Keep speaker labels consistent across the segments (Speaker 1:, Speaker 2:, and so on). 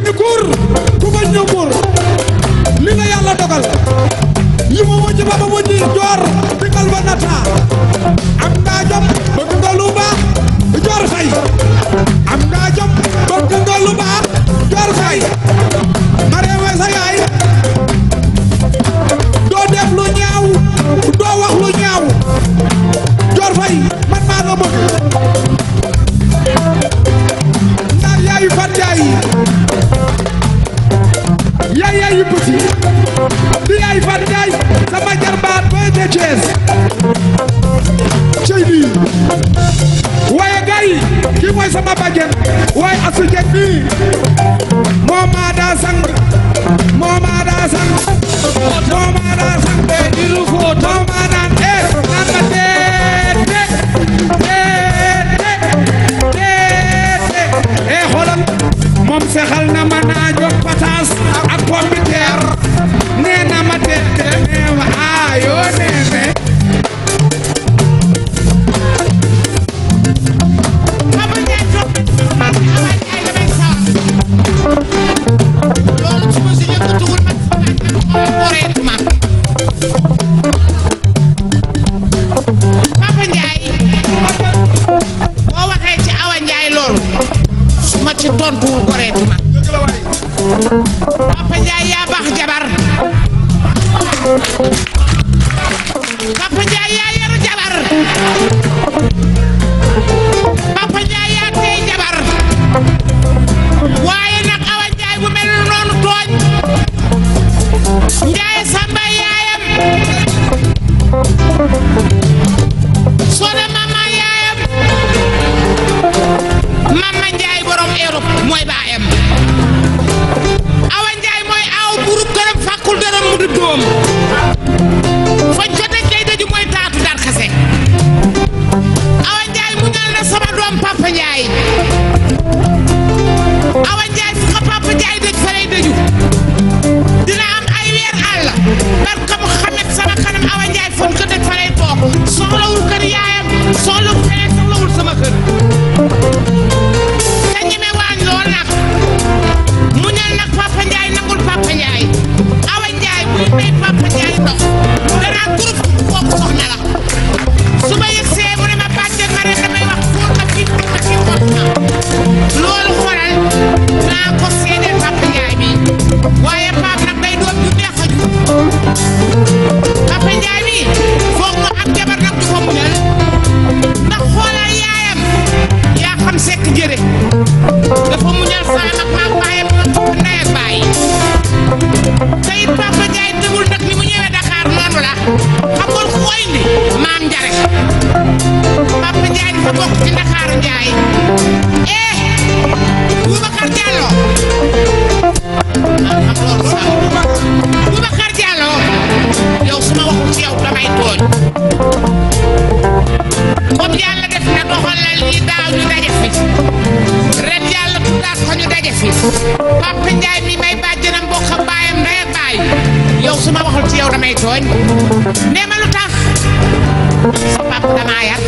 Speaker 1: ni kuur ku bañ ñu kuur li la yàlla dogal li ma wëcc ba ma wëcc joor dikkal ba nata am ngaa jom bëgg nga lu baax joor fay am ngaa jom bëgg nga lu baax joor fay ma reewee sa yaay doo def lu ñaaw doo wax lu ñaaw joor fay man maa nga bëgg ndax yaayu fan yaay yaay yaayu petit di yaay fan yaay sama jarbaat bay de Thiès cey lii waaye gay kii mooy sama bàjjen waaye asu jeg nii moo maa daa sang moo maa daa sang moo maa daa sang diru foto moo maa naan eh naan ma teete teete teete eh xoolal moom sexal na ma naa jox pataas ak pomme de terre nee na ma teete nee ma aayoo nee ne
Speaker 2: Papa Ndiaye toog man Awa Ndiaye damay sawar loolu su ma si yëngatuwul man boreetuma Papa Ndiaye boo waxee ci Awa Ndiaye loolu su ma ci tontuwul boreetuma Papa Ndiaye yaa baax jabar Papa Ndiaye yaa yaru jabar Papa Ndiaye yaa tey jabar waaye nag Awa Ndiaye bu mel noonu tooñ Ndiaye Samba yaayam Soda mama yaayam Mama Ndiaye borom Europe mooy baayam Awa Ndiaye mooy aw buru këram fàkkul dërëm mu du doom fañ ko dëj day dëju mooy taatu dar kase Awa Ndiaye mu ñal na sama doom Papa Ndiaye Awa Ndiaye fu ko Papa Ndiaye dëj fa lay dëju dina am ay weer àll barka Muhammad sama kanam Awa Ndiaye fon ko dëj fa lay toog soxlawul kër yaayam soxlawul feneen soxlawul sama kër te ñeme waañ lool nag mu ñal nag Papa Ndiaye nangul Papa Ndiaye Awa Ndiaye buy may Papa Ndiaye ndox danaa groupe kooku soxna la su ma yëgsee mu ne ma bàjjen ma rek damay wax fóot ma kii fóot ma kii fóot ma loolu xoolal naa ko seedeel Papa Ndiaye bi waaye Pape nag day doom ju neex a ju Papa Ndiaye bi foog mu am jabar nag du ko muñal ndax xoolal yaayam yaa xam sekk jëre dafa muñal saa mag maag baayam ndey ak baay te it Papa Ndiaye tëbul nag ni mu ñëwee Dakar noonu la xam nga ku ko indi maam Njare Papa Ndiaye dafa bokk ci Ndakaaru Ndiaye eh Boubacar Diallo ah xam loolu sax Boubacar Diallo yow su ma waxul ci yow damay tooñ comme yàlla def na doxalal lii daaw ñu daje fi ren yàlla tuddaat ko ñu daje fi Papa Ndiaye mi may bàjjanam bokk ak baayam ndey ak baay yow su ma waxul ci yow damay tooñ nee ma lu tax sa papa damaa yar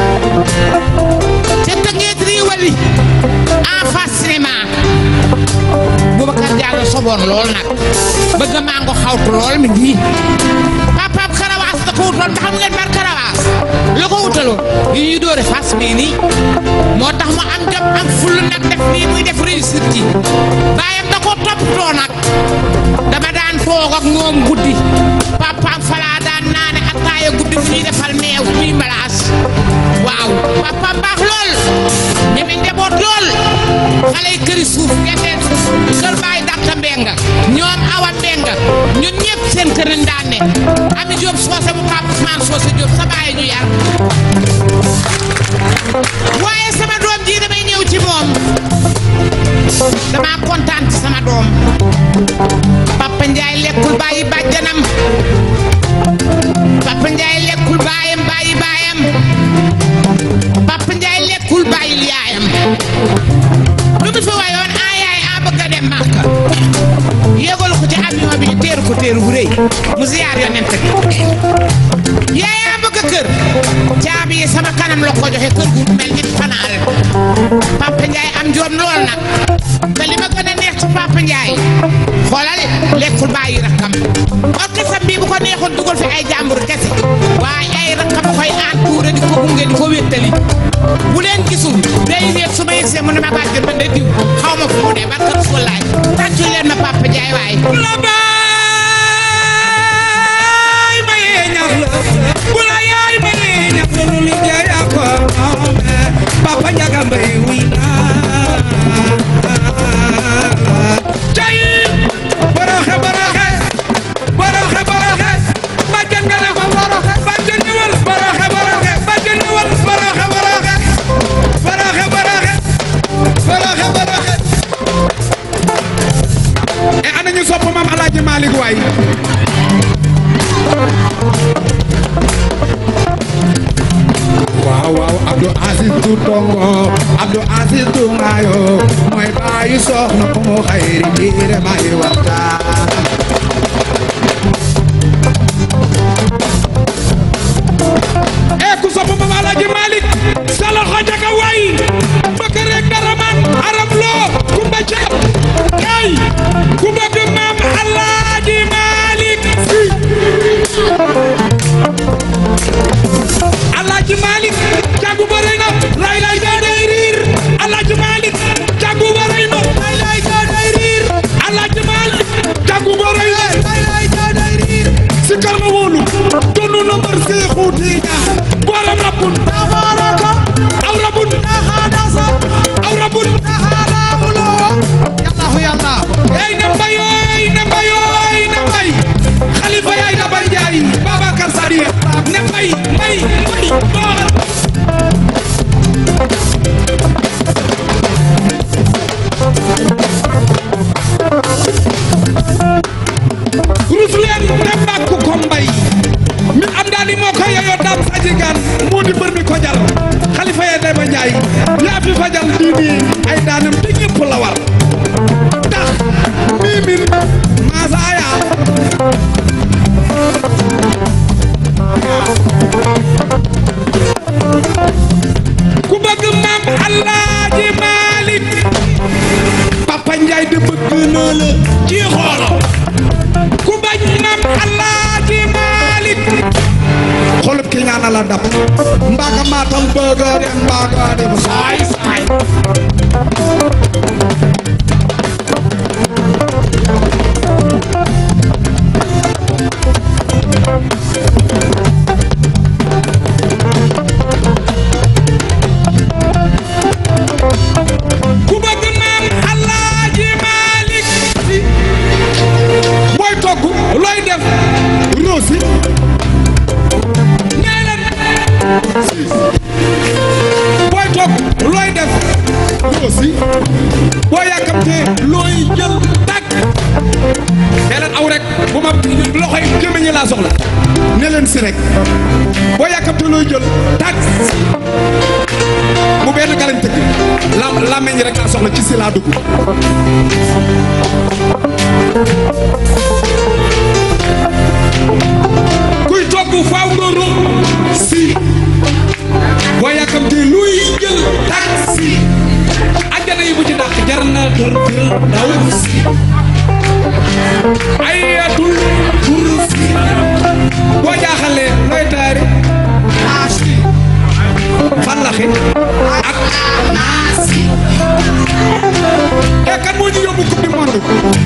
Speaker 2: te tëngeet riiwali en face cinéma Boubacar Diallo soboon lool nag bëgg maa ngo xawtu lool mi ngi papaam karawaas da ko wutoon ba xam ngeen mar karawaas la ko wutaloon yu ñuy dóore fas bii nii moo tax mu am jom am ful nag def nii muy def réussite ji baayam da ko toppatoo nag dama daan toog ak moom guddi papaam falaa daan naane attaaya guddi fu ñuy defal meew muy malaas waaw papaam baax lool ñeme njaboot lool xale yi këri suuf genteen suuf kër baay dàtta mbenga ñoom awa mbenga ñun ñëpp seen kër lañ daan ne ami Jóob soose mu pap Usmaan soose Jóob sa baay ñu yar waaye sama doom ji damay ñëw ci moom dama kontaan ci sama doom Papa Ndiaye lekkul bàyyi bàjjanam Papa Ndiaye lekkul baayam bàyyi baayam Papa Ndiaye lekkul bàyyil yaayam lu mu fi wayoon a yaay a bëgg a dem Màkka yéegal ko ci avion bi ñu teeru ko teeru bu rëy mu ziyaar yonent bi yaay a bëgg kër caabi yi sama kanam la ko joxe kër gu mel ni fanaal Papa Ndiaye am joom lool nag te li ma gën a neex ci Papa lekkul bàyyi rakkam orchestre bi bu ko neexoon dugal fi ay jàmbur kese waaye ay rakkam a koy entouré di ko gunge di ko wéttali bu leen gisul day yéeg su ma yegsee mu ne ma bàjjen man de diw xaw ma fu mu dee barka Rasulaay tàccu leen ma Papa Ndiaye waaye
Speaker 1: la baay mayee ñax la bu la yaay mayee ñax la lu liggéey ak ko moome Papa Njaga Mbay wuy naa cay boroxe boroxe boroxe boroxe bàjjen nga ne ko boroxe bàjjen ñëwal boroxe boroxe bàjjen ñëwal boroxe boroxe boroxe boroxe boroxe boroxe e ana ñu sopp maam Alaaji Malick waay waaw waaw Abdou Aziz du tongo Abdou Aziz du ngaayo mooy baayu soxna mu xayri biire may waxtaan e ku sopp maam Alaaji Malick sa loxo jaga waay bëgg rek dara man aram loo kumba caam kay ku bëgg maam Alaaji Malick si Alaaji Malick jàngu ba rëy na lay lay daa day riir Alaaji Malick jàngu ba rëy na lay lay daa day riir Alaaji Malick jàngu ba rëy na lay lay daa day riir si kar ma wóolu donu na mbar see xuuti ñaa booram rabbun tabaraka aw rabbun taxadasa aw rabbun taxadamulo yallahu yalla ey na mbayo ey na mbayo ey na mbay xalifa yaay da bay jaay Babacar Sadiya ne mbay mbay mbay boor rus leen te bàkku ko mbay mi am daal moo ko yeyoo daam saji gaan moo di mbër mi ko jal xalifa ya day ba njaay yaa fi fajal diini ay daanam te ñëpp la war tax mii min maasaaya ku bëgg maam Alaaji Malick Papa Njaay de bëgg na la ci xoolo ku bañ maam Alaaji Malick xolub ki ñaana la dab mbaaga maatam bëgga dem mbaaga dem saay saay ku bëgg maam Alaaji Malick Si booy togg looy def rosi nee leen si booy togg looy def rosi boo yàkkamtee looy jël tàkk nee leen aw rek bu ma loxoy gémmiñ ñi laa soxla ne leen si rek boo yàkkamtee looy jël tàkk bu benn galañ tëgg lam làmmeñ rek laa soxla ci si laa dugg kuy togg faaw nga rom si boo yàkkamtee luy jël taxi àjjana yi bu ci dàq jar na tër tër daw si ayatul kursi boo jaaxalee looy taari naasi fallaxi ak naasi e kan moo ñu yóbbu coupe du monde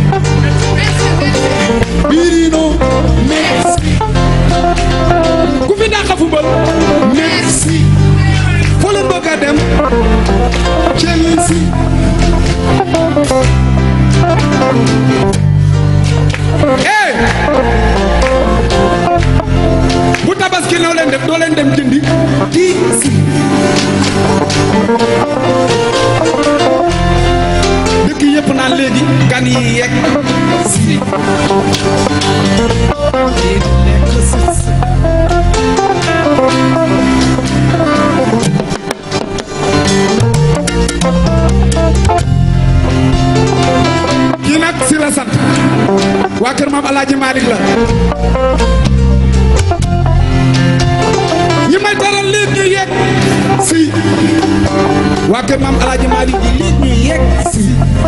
Speaker 1: Birino merci ku fi dàqa football merci foo leen bëgg a dem Chelsea eh bu tabaski noo leen def doo leen dem jëndi kii si dëkk yëpp naan léegi gan yi yegg si di lekk si kii nag si la sant waa kër maam Alaaji Malick la ñi may taral léegi ñu yegg si waa kër maam alaaji Maalik ji léegi ñu yegg si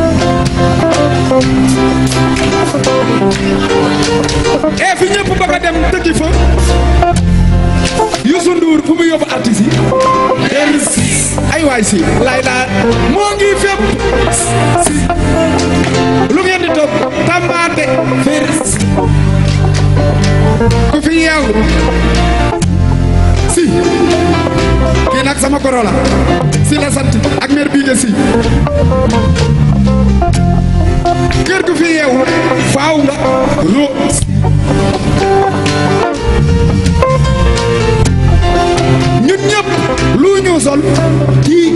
Speaker 1: e fi ñëpp bëgg a dem tëggi fa Youssou Ndour fu mu yóbbu artiste yi dellu si ay waay si lay laa moo ngi fépp si lu ngeen di toog tambaate fér ku fi yeewu si kii nag sama koro la si la sant ak mère bii si kër gu fi yeewu faaw nga ro ñun ñëpp lu ñu sol kii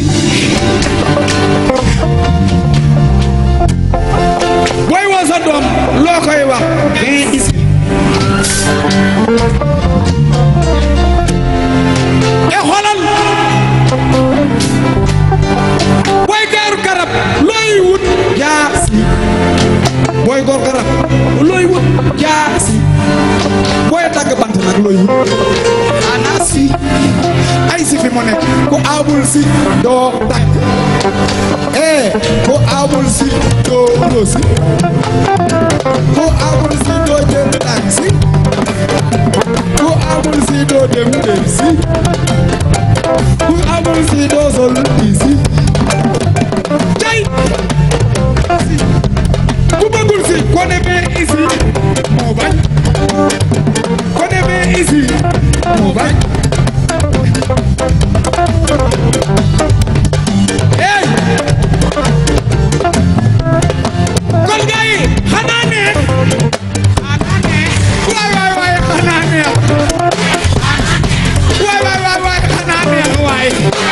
Speaker 1: booy woo sa doom loo koy wax viens ici e xoolal booy gaaru garab looy wut jaasi booy góor garab looy wut jaasi booy dagg bant nag looy wut xanaa si ay si fi mu nekk ku amul si doo dagg eh ku amul si doo rosi ku amul si doo jënd taxi ku amul si doo dem dem si ku amul si doo sol isi cay ku bëggul si ko demee isi moo bañ ko demee isi moo bañ hey kon gars yi xanaa neex xanaa neex waay waay waay xanaa neex waay waay waay waay xanaa neex waay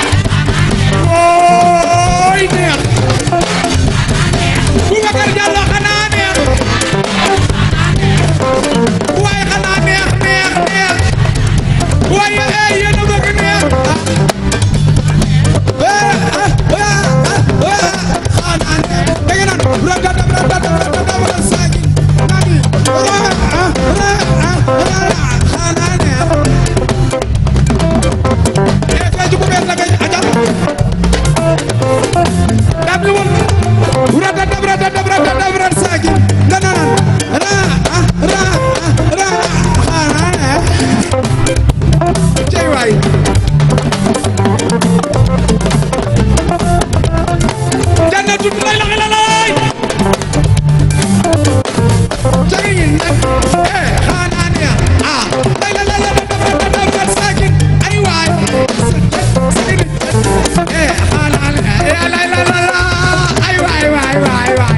Speaker 1: ooy neex Boubacar Diallo xanaa neex waay xanaa neex neex neex waay eh yéen a bëgg neex Cey waay jannatu lay la la lay jagi nak eh xana ne ah lay la la la da da da sakin ay waay eh xana ne eh lay la la la ay waay waay waay waay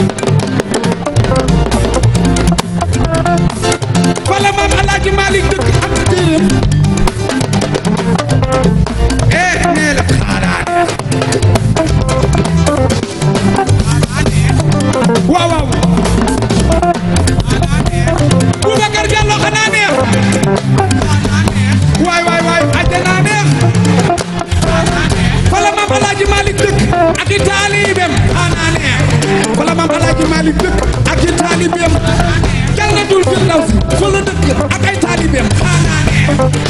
Speaker 1: wala maam alaaji Malik dëkk am na téeram eh nee la xana waaw waaw Boubacar Diallo xanaa neex waay waay waay àjjana neex fala maam Alaaji Malik dëkk ak i taalibeem xanaa neex fala maam Alaaji Malik dëkk ak i taalibeem jannatul firdawsi fa la dëkk ak ay taalibeem xanaa neex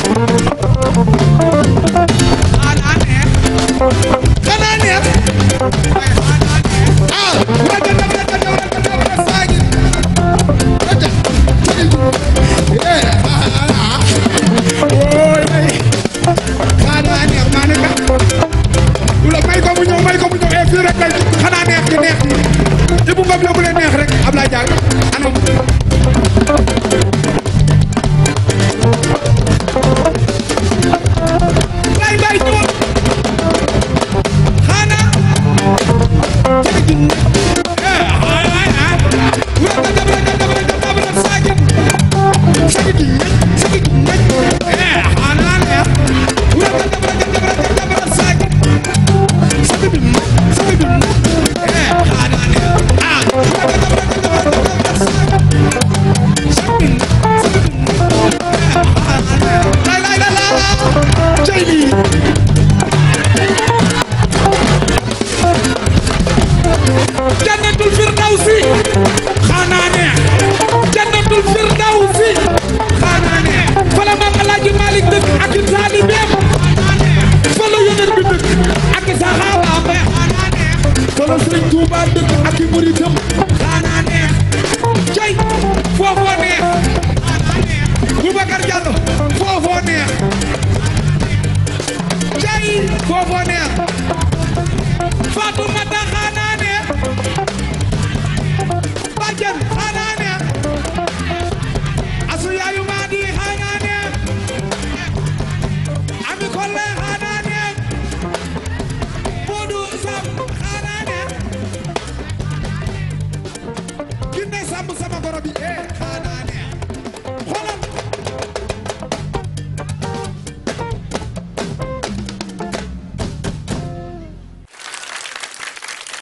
Speaker 1: xanaa neex ah rajo rajo rajo rajo rajo saagi rajo eh ah ooy ay xanaa neex maa ne ka la may ko mu ñëw may ko mu ñëw eh fii rek lay xanaa neex gi neex gi Ibou Ngom la bu leen neex rek Ablaye Diagne anam lay bay ñëwal xanaa Sakin muritam xanaa neex cey foofoo neex xanaa neex Boubacar Diallo foofoo neex cey foofoo neex